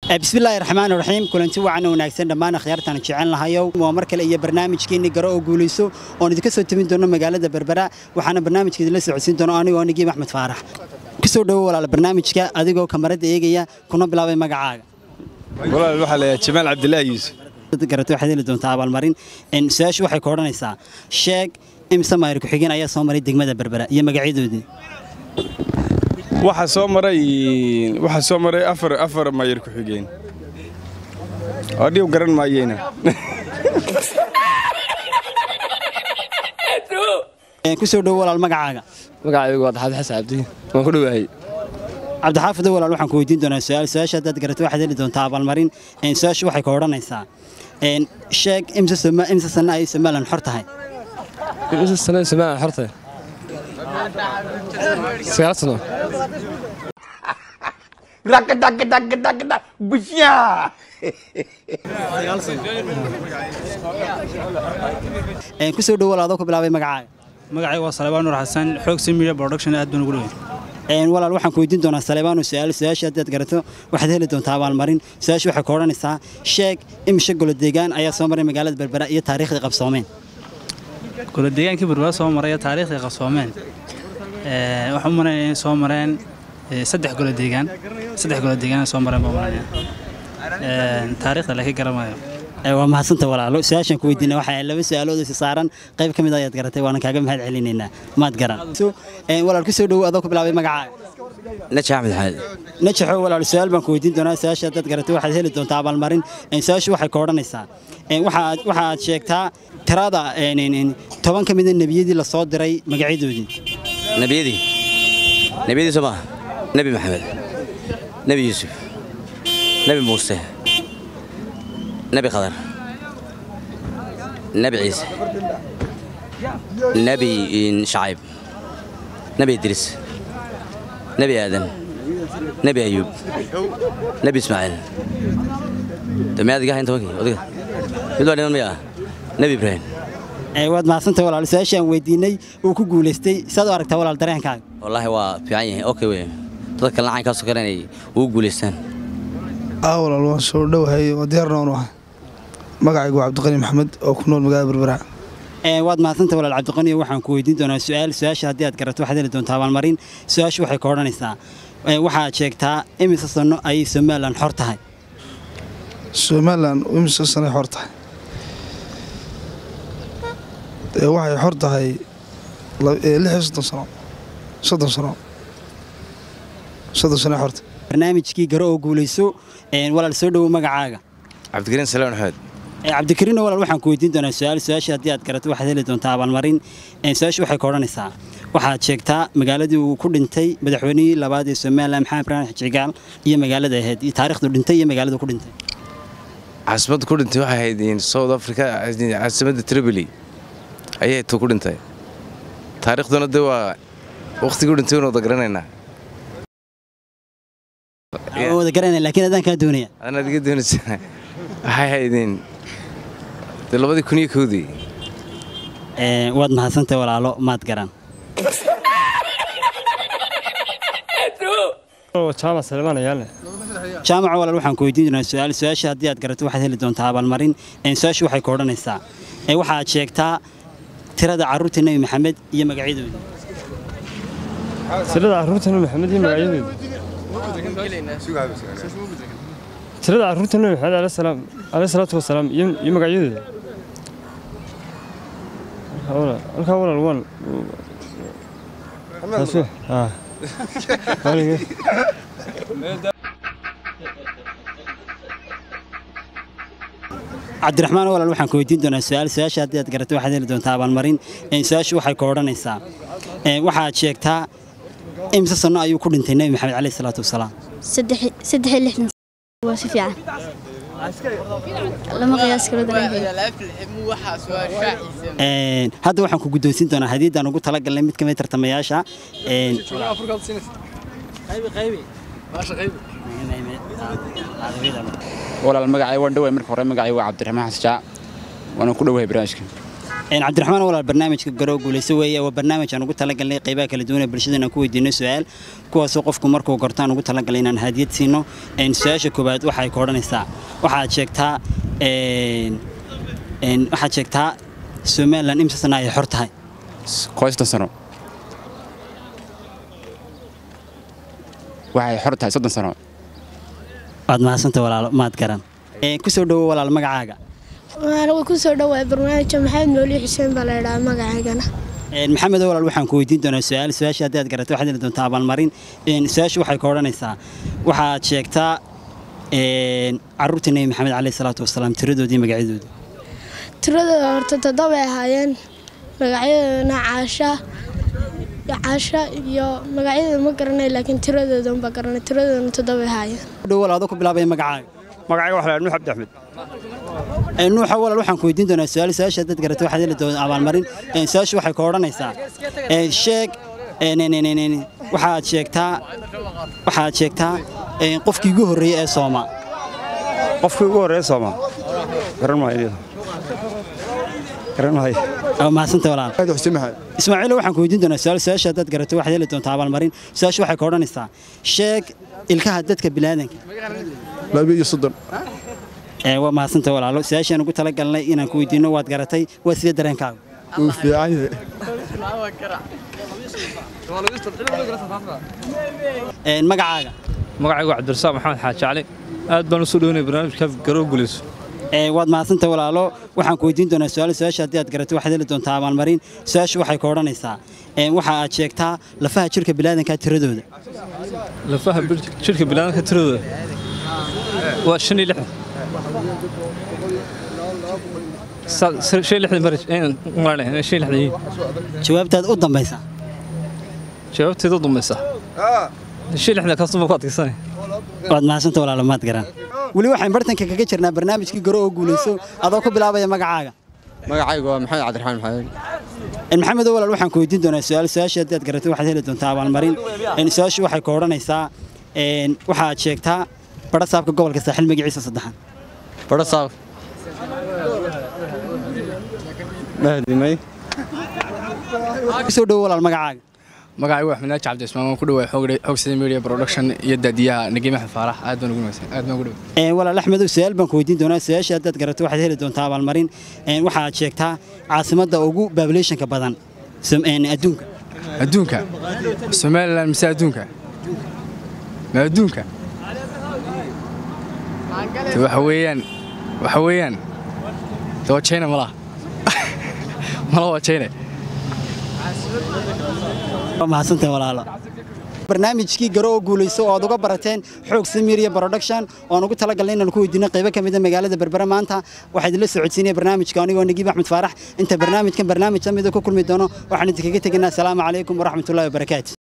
bismillaahi raxmaan raxiim kulanti wacan wanaagsan dhammaan akhyaartaan jecel lahayow waa mar kale iyo barnaamijkeenni garo oo guulayso oon idinka soo tabin doono magaalada berbera waxaana barnaamijka idinla socodsiin doono anigoo nigiib axmed faarax kusoo dhowo walaal barnaamijka adigoo kamarada eegaya kuna bilaabay magacaaga walaal waxaa layaa jamaal cabdilaahi yuusuf garata waxaad heli doontaa abaalmarin su-aashu waxay ka odhanaysaa sheeg imse maayir ku-xigeen ayaa soo maray degmada berbera iyo magacyadoodii waxaa soo maray waxaa soo maray afar afar mayar ku xigeen oo dhiw garan maayeyna kusoo dhowo walaal magacaaga magacaygu waa daxaad xasan cabdi waan ku dhowahay cabdixaafido walaal waxaan ku weydiin doonaa su-aal su-aasha haddaad garato waxaad heli doontaa abaalmarin su-aashu waxay ka odhanaysaa sheeg imse sanno ay somalilan xor tahay imse sano somalilan xorta sagaal sano kusoo dhowo walaal adoo ku bilaabay magacaaga magacayga waa salebaan nuur xasan xoogsi media production aad baan ugu dhowey walaal waxaan ku weydiin doonaa saleebaanu su-aal su-aasha haddaad garato waxaad heli doontaa abaalmarin su-aasha waxay ka odhanaysaa sheeg imishe golo deegaan ayaa soo maray magaalada berbera iyo taariikhdii qabsoomeen golo deegaankii berbera soo maray iyo taariikhdii qabsoomeen waxaan u malaynayaa inay soo mareen saddex golo deegaan saddex golo deegaan soo mareen baan malaynayaa taariikhda laakiin garamayo waa mahadsanta walaalo su-aashaan ku weydiina waxaa laba su-aalood isi saaran qayb ka mid ayaad garatay waana kaaga mahad celinaynaa maad garan walaal ku soo dhowo adoo ku bilaabay magacaaga najax axmed xaadi najaxo walaal su-aal baan ku weydiin doonaa su-aasha haddaad garatay waxaad heli doontaa abaalmarin su-aashu waxay ka odhanaysaa waxa aad sheegtaa tirada toban ka mida nebiyadii la soo diray magacyadoodii nebiyadii nebiyadii soo maaha nebi maxamed nebi yuusuf nebi muuse nebi khadar nebi ciise nebi shacayb nebi idriis nebi aadan nebi ayuub nebi ismaaciil dame adiga ahayn tobankii odiga mid waa dhiman maya ah nebi ibraahim waad mahadsantay walaal su-aashaan weydiinay uu ku guulaystay saad u aragtaa walaal dareenkaaga wallaahi waa fiican yahay okay wey dadka lacankaaso kale inay ugu guulaystaan aa walaal waan soo dhowahay oo diyaarna waan ahay magacaygu waa cabdiqani maxamed oo ku nool magaalada berbera waad mahadsantay walaal cabdiqaniyo waxaan ku weydiin doonaa su-aal su-aasha haddii aad garato waxaad heli doontaa abaalmarin su-aashu waxay ka odhanaysaa waxaad sheegtaa imise sanno ayay somalilan xor tahay somalilan imise sanay xor tahay waxay xor tahay lixiyo soddon sano soddon sano soddon sanoy xorta barnaamijkii garo oo guulayso walaal soo dhowo magacaaga cabdikariin salaan axmed cabdikariinno walaal waxaan ku weydiin doonaa su-aal su-aasha haddii aad garato waxaad heli doontaa abaalmarin su-aashu waxay ka odhanaysaa waxaad sheegtaa magaaladii uu ku dhintay madaxweynihii labaad ee somalilan maxamed ibraahim xijigaal iyo magaalada ahayd iyo taariikhdu dhintay iyo magaalada ku dhintay caasimadda ku dhintay waxay ahayd south africa caasimadda triboli ayay tu ku dhintay taariikhduna de waa wakhtigii u dhintay waynu wada garanaynaa wada garanaya laakiin adaan kaa doonaya adana adiga doonaysa waxay haydeen dee labadii kun iyo kowdii waad mahadsantay walaalo maad garan jaamac salebaan ayaale jaamaca walaal waxaan ku weydiin doonaa su-aal su-aasha haddii aad garato waxaad heli doontaa abaalmarin su-aashu waxay ka odhanaysaa waxaad sheegtaa tirada carruurta nebi maxamed iyo magacyadoodii tirada carruurta nebi maxamed iyo magacyadoodii tirada carruurta nebi maxamed alayhi salaatu wasalaam iyo magacyadooda halkaa walaal waan cabdiraxmaan walaal waxaan ku weydiin doonaa su-aal su-aasha haddii aad garato waxaad heli doontaa abaalmarin su-aashu waxay ka odhanaysaa waxaad sheegtaa imse sanno ayuu ku dhintay nebi maxamed caleyhi salaatu wasalaam saddex iyo lixdan waa si fiican lama qiyaas karo hadda waxaan ku guddoonsiin doonaa hadiiddaan ugu talagalnay mid ka mid tartamayaasha walaal magacay waan dhoway marka hore magacay waa cabdiraxmaan xasjaa waana ku dhowahay barnaamijka Een, cabdiraxmaan walaal barnaamijka garo guulayso weeye waa barnaamij aan ugu talagalnay qaybaha kala duwan ee bulshada inaan ku weydiino su-aal kuwaasoo qofku markuu gorto aan ugu talagalnay inaan hadiyad siino Een, su-aasha koowaad waxay ka odhanaysaa waxaad sheegtaa een, een, waxaad sheegtaa somalilan imsa sana ay xor tahay qoystan sano waxay xor tahay soddon sano waad mahadsanta walaalo maad garan Een, ku soo dhowo walaal magacaaga anigu ku soo dhawaay barnaamijka maxamed nooli xuseen baa la idhaha magacaygana Een, maxamed walaal waxaan ku weydiin doonaa su-aal su-aasha haddii aad garato waxaad heli doontaa abaalmarin Een, su-aashu waxay ka odhanaysaa waxaad sheegtaa een, carruurta nebi maxamed caleyhi salaatu wasalaam tiradoodii magacyadoodii tiradooda horta toddobay ahaayeen magacyadoodana caasha caasha iyo magacyadooda ma garanay laakiin tiradooda unbaa garanay tiradoodana toddobay ahaayeen dhow walaal adoo ku bilaabaya magacaaga magacayga waxa la nuux cabdi axmed Een, nuuxa walaal waxaan ku weydiin doonaa su-aal su-aasha haddaad garato waxaad heli doontaa abaalmarin Een, su-aashu waxay ka odhanaysaa Een, sheeg een, een, een, een, een, waxaad sheegtaa waxaad sheegtaa een, qofkii ugu horreeyey ee sooma qofkii ugu horreeya sooma garan maayo garan maayo waa mahadsanta walaal aad xuseen maxamed ismaaciilo waxaan ku weydiin doonaa su-aal su-aasha haddaad garato waxaad heli doontaa abaalmarin su-aashu waxay ka odhanaysaa sheeg ilkaha dadka bilaadanka laba iyo soddon ee waa mahadsanta walaalo su-aashaan ugu talagalnay inaan ku weydiino waad garatay waa sidee dareenkaaga wuu fiican yahay Een, magacaaga magacaygu waa cabdirasaaq maxamed xaaji cali aad baan usoo dhownay barnaamijka garoo guulayso Ee, waad mahadsanta walaalo waxaan ku weydiin doonaa su-aal su-aasha haddii aad garato waxaad heli doontaa abaalmarin su-aashu waxay ka odhanaysaa Een, waxa aad sheegtaa lafaha jirka bilaadanka tiradooda lafaha bir- jidhka bilaanka tiradooda waa shan iyo lixdan Sa- sa- shan iyo lixdan bari een, umaleynaya inay shan iyo lixdan yihiin jawaabtaad u dambaysa jawaabteeda u dambaysa shan iyo lixdan kaasuma ku adkaysanay waad mahadsanta walaalo maad garan weli waxaan bartanka kaga jirnaa barnaamijkii garo oo guulayso adoo ku bilaabaya magacaaga magacaygu waa maxamed cabdiraxmaan maxamed Een, maxamed walaal waxaan ku weydiin doonaa su-aal su-aasha haddii aad garato waxaad heli doontaa abaalmarin Een, su-aashu waxay ka odhanaysaa een, waxaad sheegtaa bara saabka gobolka saaxil magaciisa saddexan badho saaf mahdimay kusoo dhowo walaal magacaaga magacaygu waa axmed naaji cabdi ismaan waan ku dhawaay xogsida media production iyo daadiyaha nagii maxamed faarax aad baan ugu wanaagsan aad baan ugu dhawaay Een, walaal axmedow su-aal baan ku weydiin doonaa su-aasha haddaad garato waxaad heli doontaa abaalmarin Een, waxaad sheegtaa caasimadda ugu populationka badan Som- een, adduunka adduunka somalilan mise adduunka ma adduunka de waxa weeyaan waxa weeyaan de waa china malaha malaha waa china waa mahadsantahay walaalo barnaamijkii garo oo guulayso oo aad uga barateen xoog samiria production oon ugu talagalnay inaan ku weydiino qaybo ka mid a magaalada berbera maanta waxaa idinla socodsiinaya barnaamijka anigoo nagiib axmed faarax inta barnaamijkan barnaamij la mida ku kulmi doono waxaan idinkaga tegaynaa asalaamu calaykum waraxmatullahi wabarakaatu